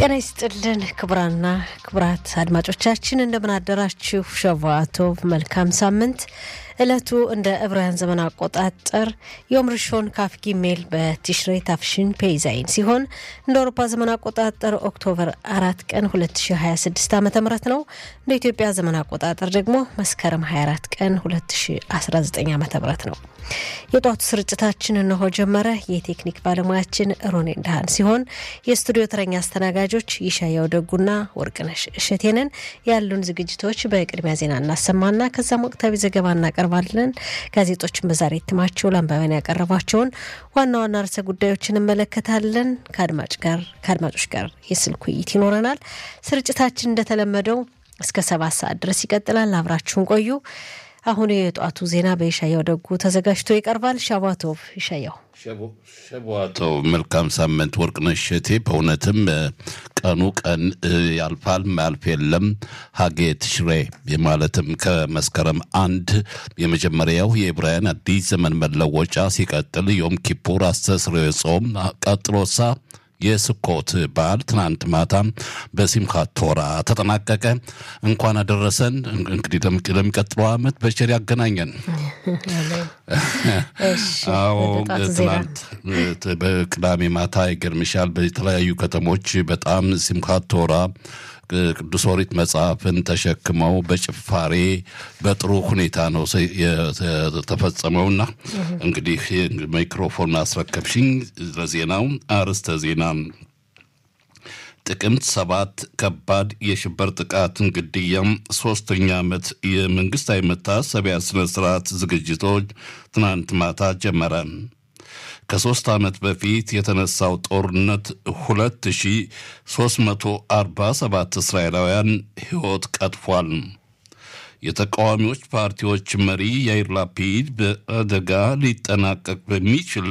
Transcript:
ጤና ይስጥልን ክቡራና ክቡራት አድማጮቻችን እንደምን አደራችሁ። ሸቫቶቭ መልካም ሳምንት። እለቱ እንደ ዕብራውያን ዘመን አቆጣጠር ዮም ርሾን ካፍ ጊሜል በቲሽሬ ታፍሽን ፔይዛይን ሲሆን እንደ አውሮፓ ዘመን አቆጣጠር ኦክቶበር አራት ቀን 2026 ዓ ም ነው። እንደ ኢትዮጵያ ዘመን አቆጣጠር ደግሞ መስከረም 24 ቀን 2019 ዓ ም ነው። የጧቱ ስርጭታችን እነሆ ጀመረ። የቴክኒክ ባለሙያችን ሮኔ እንዳሃን ሲሆን የስቱዲዮ ተረኛ አስተናጋጆች ይሻያው ደጉና ወርቅነሽ እሸቴንን። ያሉን ዝግጅቶች በቅድሚያ ዜና እናሰማና ከዛም ወቅታዊ ዘገባ እናቀርባለን። ጋዜጦችን በዛሬ እትማቸው ለአንባቢያን ያቀረቧቸውን ዋና ዋና ርዕሰ ጉዳዮችን እንመለከታለን። ከአድማጭ ጋር ከአድማጮች ጋር የስልክ ውይይት ይኖረናል። ስርጭታችን እንደተለመደው እስከ ሰባት ሰዓት ድረስ ይቀጥላል። አብራችሁን ቆዩ። አሁን የጠዋቱ ዜና በይሻያው ደጉ ተዘጋጅቶ ይቀርባል። ሻባቶቭ ይሻያው ሸቧተው መልካም ሳምንት ወርቅነሽ እሸቴ። በእውነትም ቀኑ ቀን ያልፋል ማያልፍ የለም። ሀጌ ትሽሬ ማለትም ከመስከረም አንድ የመጀመሪያው የዕብራውያን አዲስ ዘመን መለወጫ ሲቀጥል ዮም ኪፑር አስተስርዮ ጾም ቀጥሎሳ የስኮት በዓል ትናንት ማታ በሲምካት ቶራ ተጠናቀቀ። እንኳን አደረሰን። እንግዲህ ለሚቀጥለው ዓመት በቸር ያገናኘን። አዎ ትናንት በቅዳሜ ማታ ይገርምሻል፣ በተለያዩ ከተሞች በጣም ሲምካት ቶራ ቅዱስ ኦሪት መጽሐፍን ተሸክመው በጭፋሬ በጥሩ ሁኔታ ነው የተፈጸመውና እንግዲህ ማይክሮፎን አስረከብሽኝ። ለዜናው አርዕስተ ዜና ጥቅምት ሰባት ከባድ የሽብር ጥቃትን ግድያም ሶስተኛ ዓመት የመንግስታዊ መታሰቢያ ስነ ስርዓት ዝግጅቶች ትናንት ማታ ጀመረ። ከሶስት ዓመት በፊት የተነሳው ጦርነት 2347 እስራኤላውያን ሕይወት ቀጥፏል። የተቃዋሚዎች ፓርቲዎች መሪ ያይር ላፒድ በአደጋ ሊጠናቀቅ በሚችል